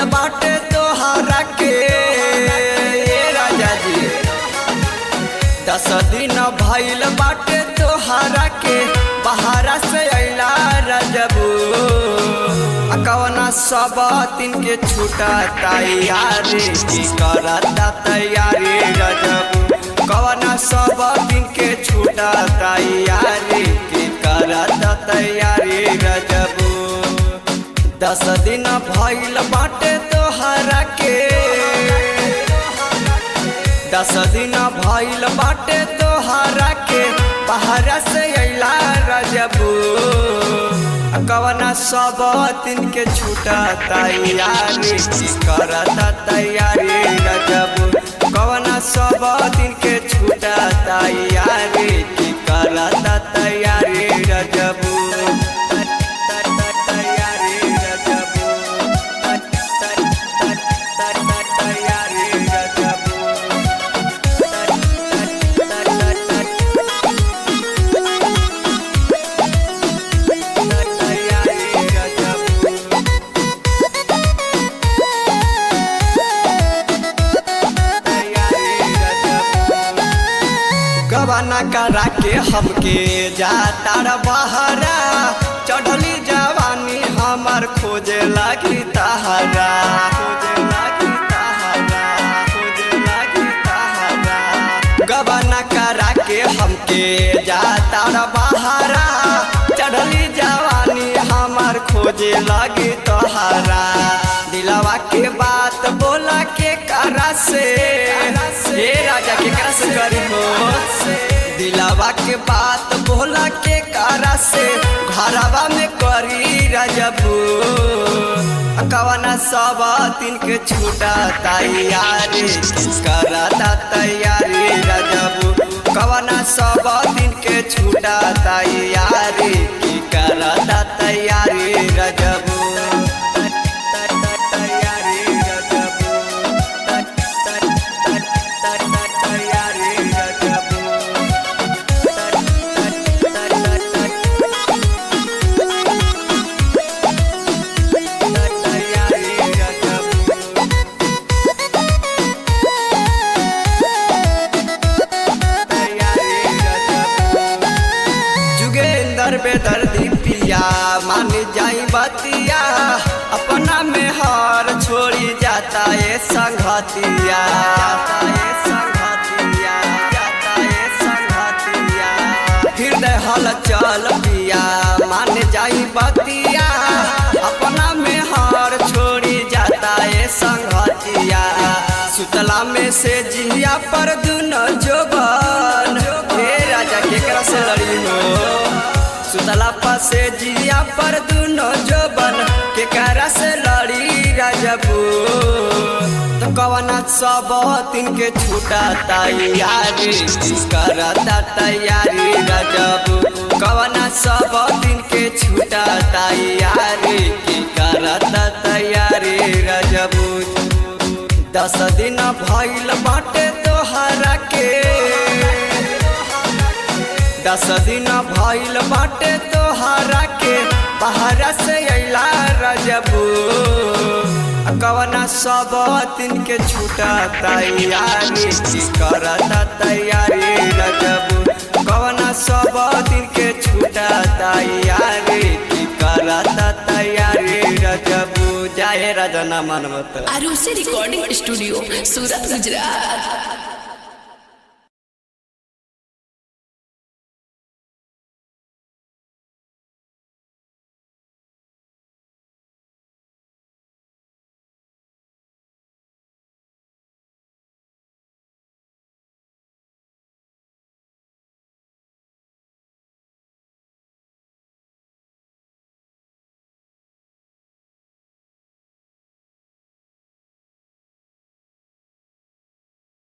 बाटे तोहरा के ए राजा जी दस दिन भइल बाटे तोहरा के बहारा से अइला रजबू आ कवना सब दिन के छूटा तैयारी की करता तैयारी रजबू कवना सब दिन के छूटा तैयारी की करता तैयारी रजबू दस दिन भइल बाटे तोहरा के दस दिन भइल बाटे तोहरा के बाहर से अइला रजबू कवना सब दिन के छूटा तैयारी की करता तैयारी रजबू कवना सब दिन के छूटा तैयारी की करता तैयारी रजबू तैयारी रजबू तैयारी रजबू गवाना करा के हमके जाता बहरा चढ़ली जवानी हमार खोजे लगी तहरा खोजे लगी तहरा खोजे लगी तहरा गवाना करा के हमके जाता बहरा चढ़ली जवानी हमार खोजे लगी तोहरा दिलवा के बात बोला के करा से हे राजा के करा से करी हो दिलवा के बात बोला के करा से घरवा में करी रजबू कवना सब दिन के छूटा तैयारी करता तैयारी रजबू कवना सब दिन के छूटा तैयारी की करता तैयारी रजबू तैयारी रजबू तैयारी रजबू तैयारी रजबू जुगेंदर बेदर्दी पिया मान जाई बतिया अपना में हार छोड़ी जाता ये संघतिया जाता ये संघतिया जाता ये संघतिया हृदय हल चल पिया मान जाई बतिया अपना में हार छोड़ी जाता ये संघतिया सुतला में से जिया पर दुनो जोबन हे राजा केकरा से लड़ी हो सुतला पर से जिया पर दुनो जोबन केकरा से लड़ी राजबू तो कवना सब दिन के छूटा तैयारी करता तैयारी राजबू कवना सब दिन के छूटा तैयारी की करता तैयारी राजबू दस दिन भइल बाटे तोहरा के दस दिन भइल बाटे तोहरा के बाहर से अइला रजबू कवना सब दिन के छूटा तैयारी करता तैयारी रजबू कवना सब दिन के छूटा तैयारी करता तैयारी रजबू जाए राजना मनमत आरुषि रिकॉर्डिंग स्टूडियो सूरत गुजरात